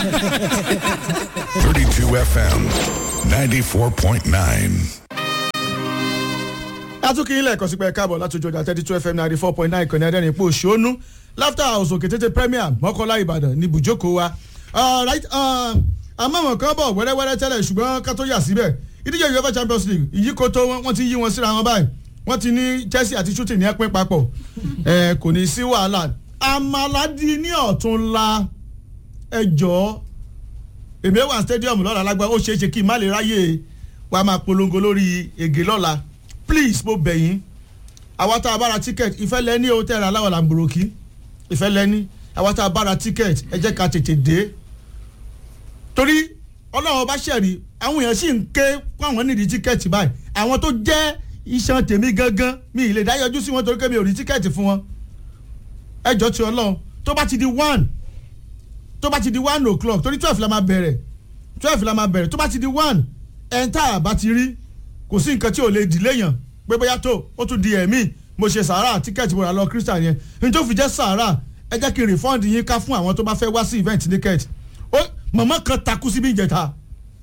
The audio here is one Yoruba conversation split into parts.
32 FM 94.9. atúkì ilẹ̀ ẹ̀kọ́ sípẹ́ káàbọ̀ láti ojú ọjà thirty two fm ninety four point nine ìkànnì ẹ̀dẹ́rìn ipò òṣónú laughter house òkè tètè premier mọ́kànlá ìbàdàn ní ibùjókòó wa. Alright, uh, àmọ́ àwọn kan bọ̀ wẹ́rẹ́wẹ́rẹ́ tẹ́lẹ̀ ṣùgbọ́n ká tó yà síbẹ̀ ìdíje uefa champions league ìyíkoto wọn wọ́n ti yí wọn síra wọn báyìí wọ́n ti ní chelsea àti shooting ní ẹ̀pín papọ̀ ẹ̀ kò ní sí wàhálà amaladi ní ọ̀túnla ẹjọ́ èmi wà stadium lọ́la lágbá ó ṣeé ṣe kí n má lè ráyè wá máa polongo lórí ègè lọ́la please mo bẹ̀ yín àwa tá a bá ra ticket ìfẹ́ lẹ́ni o tẹ̀ra aláwọ̀ làǹbùrọ̀kì ìfẹ́ lẹ́ni àwa tá a bá ra ticket ẹ jẹ́ ká tètè dé torí ọlọ́run bá ṣẹ̀rí àwọn èèyàn sì ń ké fún àwọn nídìí tíkẹ́ẹ̀tì báyìí àwọn tó jẹ́ iṣan tèmi gangan mi ì lè dá yọjú sí wọn torí pé mi ò rí tíkẹ́ẹ̀tì fún wọn ẹjọ́ ti ọlọ́run tó bá ti di one tó bá ti di one o'clock torí twelve la máa bẹ̀rẹ̀ twelve la máa bẹ̀rẹ̀ tó bá ti di one ẹ̀ńtà bá ti rí kò sí nǹkan tí ò lè dìlé yàn pé bóyá tó ó tún di ẹ̀mí mo ṣe sàárà tíkẹ́ẹ̀tì mo rà lọ christian yẹn ní tó fi jẹ́ sàárà ẹ jẹ́ kí n refund yín ká fún àwọn tó bá fẹ́ wá sí event ticket ó mọ̀mọ́ kan takú síbi ìjẹta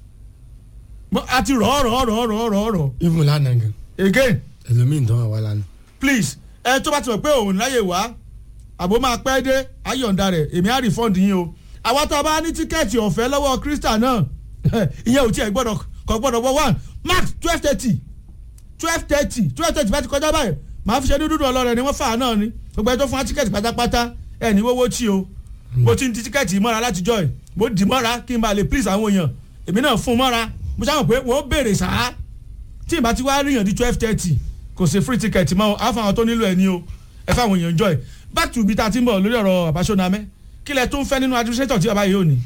a ti rọ̀ rọ̀ rọ̀ rọ̀ rọ̀ rọ̀ even lánàá gan again ẹlòmíì tán wà wá lánàá. please ẹ tó bá ti mọ̀ pé òun láyè wá àbó máa pẹ́ dé ayọ̀ǹda rẹ̀ èmi á refund yín o àwa tá a bá ní tíkẹ́ẹ̀tì ọ̀fẹ́ lọ́wọ́ christian náà ìyẹn ò tiẹ̀ gbọ́dọ̀ kọ́ gbọ́dọ̀ wọ one max twelve thirty twelve thirty twelve thirty bá ti kọjá báyìí màá fi ṣe dúdú ọlọ́rẹ̀ ni wọ́n fà á náà ni gbogbo ẹ tó fún wa tíkẹ́ẹ̀tì pátápátá ẹ ní wọ́wọ́ tí o mo ti ń di tíkẹ́ẹ̀tì mọ́ra látijọ́ ẹ̀ mo dì mọ́ra kí n bá lè please àwọn èèyàn èmi náà fún mọ́ra mo sábà pé wọ́n béèrè sáá tí ìbá ti wá ríyàn di twelve thirty kò sí free ticket mọ́ àfọ àwọn tó nílò ẹ̀ ní o ẹ fáwọn èèyàn joy back to ibi tá a ti ń bọ̀ lórí ọ̀rọ̀ àbáṣọ́namẹ́ kí lẹ tó ń fẹ́ nínú administrator tí bàbá yìí ò ní.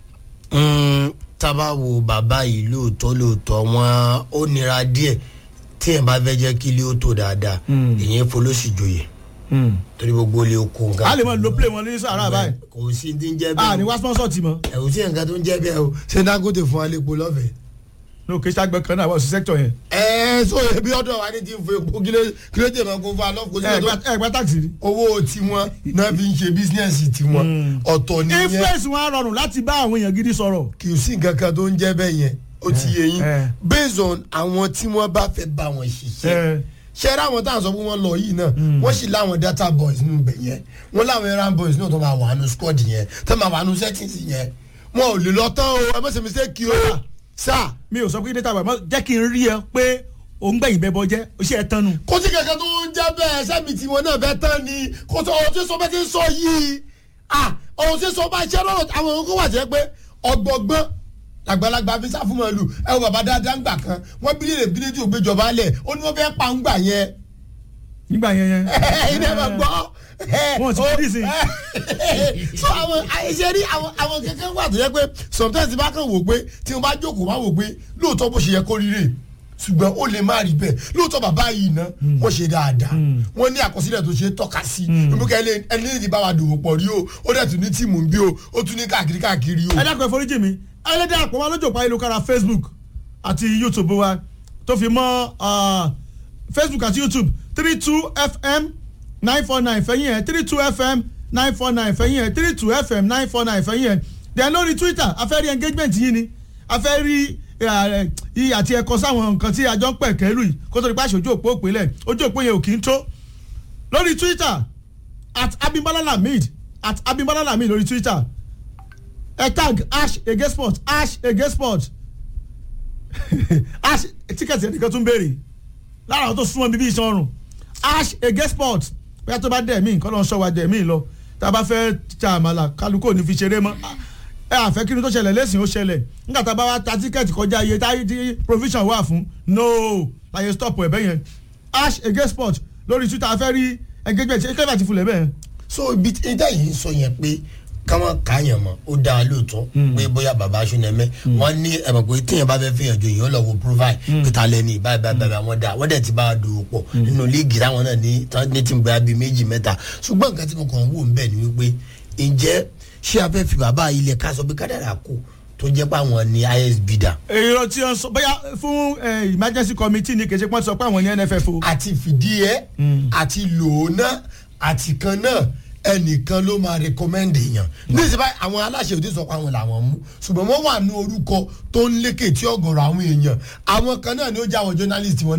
tábà wo bàbá yìí lóòótọ́ lóòótọ́ wọn ó nira díẹ̀ tí ẹ̀ bá fẹ́ jẹ́ kí ilé ó tó dáadáa èyí folóṣì joyè torí gbogbo ilé oko nǹkan. a lè mọ lo play wọn ní sàrà báyìí kò sí ti ń jẹ́ a ní bẹ́ẹ̀ wá sponsor ti mọ ẹ̀wù sí nǹkan tó ń jẹ́ bẹ́ẹ̀ o ṣé dangote fún wa lépo lọ́fẹ̀ẹ́. ní òkè sàgbẹ́ kan náà wọ́n sí sector yẹn ẹ ẹ sọ ebi ọdọ wa ní ti ń fún epo kíló tẹ̀ máa kó fún alọ́ kó ẹ sílẹ̀ tó gba- ẹ gba taxi rí. owó tiwọn náà fi ń ṣe bísíǹsì tiwọn ọ̀tọ̀ nìyẹn influence wọn rọrùn láti bá àwọn èèyàn gidi sọ̀rọ̀ kì í sí nǹkan kan tó ń jẹ́ bẹ́ẹ̀ yẹn ó ti yé yín Eh. based on àwọn tí wọ́n bá fẹ́ bá wọn ṣiṣẹ́ Eh. ṣe ra àwọn táwọn sọ fún wọn lọ yìí náà wọ́n sì láwọn data boys nínú ibẹ̀ yẹn wọ́n láwọn errand boys náà tó máa wà nù squad yẹn tó máa wà nù settings yẹn wọn ò lè lọ tán o ẹ má ṣe mistake kí o sá mi ò sọ pé data bàbá jẹ́ kí n rí ẹ pé òun gbẹ̀yìn bẹ́ẹ̀ bọ́ jẹ́ iṣẹ́ ẹ tán nu. kó sí kankan tó ń jẹ́ bẹ́ẹ̀ sẹ́mi tí wọn náà fẹ́ tán ni kó tó ọ̀hún tí sọ bẹ́ẹ̀ ti ń sọ yìí ah ọ̀hún tí sọ bá iṣẹ́ lọ́rọ̀ àwọn ohun kó wà jẹ́ pé ọgbọ̀gbọ́n àgbàlagbà fi sá fún màálù ẹ wọ bàbá dáadáa ń gbà kan wọ́n bí lè bí létí ògbéjọba lẹ̀ ó ní wọ́n fẹ́ pa ń gbà yẹn nígbà yẹn yẹn. ilé ẹ̀ máa gbọ́ Wọ́n ti fi dísìn. so àwọn àìṣe rí àwọn àwọn kankan wà tó yẹ pé sometimes bá kàn wò pé tí wọ́n bá jókòó wá wò pé lóòótọ́ bó ṣe yẹ kó rí rè ṣùgbọ́n ó lè má rí bẹ́ẹ̀ lóòótọ́ bàbá yìí ná wọ́n ṣe dáadáa wọ́n ní àkọsílẹ̀ tó ṣe é tọ́ka sí ìmúkẹ́ ẹni ní ti bá wa dòwò pọ̀ rí o ó dẹ̀ tún ní tíìmù ń bí o ó tún ní káàkiri káàkiri o. ẹ dákun ẹ foríjì mi ẹlẹ́dẹ̀ àpò wa lójú òpá ayélujára facebook àti youtube wa tó fi mọ́ ah, facebook àti youtube three two fm nine four nine fẹ̀yìn ẹ̀ three two fm nine four nine fẹ̀yìn ẹ̀ three two fm nine four nine fẹ̀yìn ẹ̀ then lórí twitter a fẹ́ rí engagement yìí ni a fẹ́ rí iye àti ẹ̀kọ́ sáwọn nǹkan tí a jọ ń pẹ̀ kẹ́lù yìí kó tó di pa aṣojú òpó òpínlẹ̀ ojú òpó yẹn ò kì í tó lórí twitter at abimbola lamid at abimbola lamid lórí twitter ẹ tag ash ege sport ash ege sport ash tíkẹ́tì ẹnìkan tún béèrè lára àwọn tó súnmọ́ bíbí iṣan ọrùn ash ege sport bóyá tó bá dẹ̀ mí nǹkan náà sọ wa dẹ̀ mí lọ tá a bá fẹ́ ta àmàlà kálukú ò ní fi ṣeré mọ́ ẹ àfẹ́ kí ni tó ṣẹlẹ̀ lẹ́sìn ó ṣẹlẹ̀ nígbà tá a bá wá ta tíkẹ́ẹ̀tì kọjá iye táyé tí provision wà fún no láyé stop ẹ̀bẹ̀ yẹn ash ege sport lórí twitter afẹ́ rí engagement ṣe kẹ́fà ti fulẹ̀ bẹ́ẹ̀. so ibi tí ìdá yìí ń sọ yẹn pé káwọn kàyàn mọ ó dáa lóòótọ́ pé bóyá baba aṣúnẹmẹ wọn ní ẹ̀mọ̀ pé tíyẹn bá fẹ́ fìyàn jò yìí ó lọ wo provide pété alẹ́ ní báyìí báyìí báyìí àwọn dáa wọ́n dẹ̀ ti bá a dòwò pọ̀ nínú líìgì táwọn náà ní tán ní tí ń bá bíi méjì mẹ́ta ṣùgbọ́n nǹkan tí mo kàn ń wò ń bẹ̀ ni wípé ǹjẹ́ ṣé a fẹ́ fi bàbá ilẹ̀ ká sọ pé kádàrà kù tó jẹ́ pé àwọn ní isb dà èrò tí wọ́n sọ bóyá fún eh, emergency committee ni kèsì pọ́n sọ pé àwọn ní nff o. àti fìdí ẹ àti lò ó náà àti kan náà ẹnìkan ló máa recommend èèyàn ní ìsìnkú àwọn aláṣẹ òde sọ pé àwọn làwọn mú ṣùgbọ́n wọ́n wà ní orúkọ tó ń lékè tí ọ̀gọ̀rọ̀ àwọn èèyàn àwọn kan náà ni ó jẹ́ àwọn journalist wọn